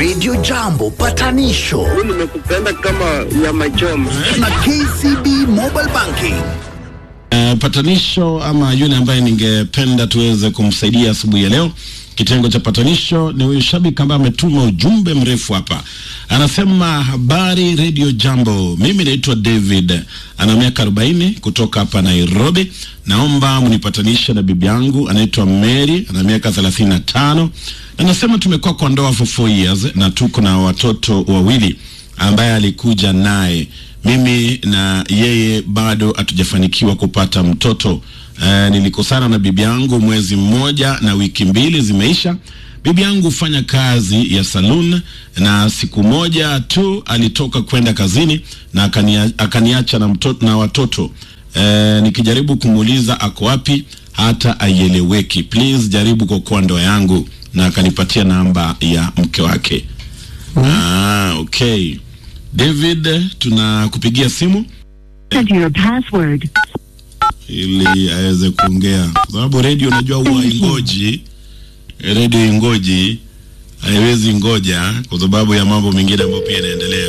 Radio Jambo patanisho nimekupenda kama nyama choma. na KCB Mobile Banking. Uh, patanisho ama yule ambaye ningependa tuweze kumsaidia asubuhi ya leo kitengo cha patanisho ni huyu shabiki ambaye ametuma ujumbe mrefu hapa anasema habari radio jambo mimi naitwa david ana miaka 40 kutoka hapa nairobi naomba mnipatanishe na bibi yangu anaitwa mary ana miaka 35 na nasema tumekuwa kwa ndoa for 4 years na tuko na watoto wawili ambaye alikuja naye mimi na yeye bado hatujafanikiwa kupata mtoto Uh, nilikosana na bibi yangu mwezi mmoja na wiki mbili zimeisha. Bibi yangu hufanya kazi ya saloon na siku moja tu alitoka kwenda kazini na akania, akaniacha na, mtoto, na watoto uh, nikijaribu kumuuliza ako wapi hata aieleweki. Please jaribu kuokoa ndoa yangu, na akanipatia namba ya mke wake. Ah, okay. David, tunakupigia simu Enter your password. ili aweze kuongea, kwa sababu redio unajua huwa ingoji, redio ingoji, haiwezi ngoja kwa sababu ya mambo mengine ambayo pia inaendelea.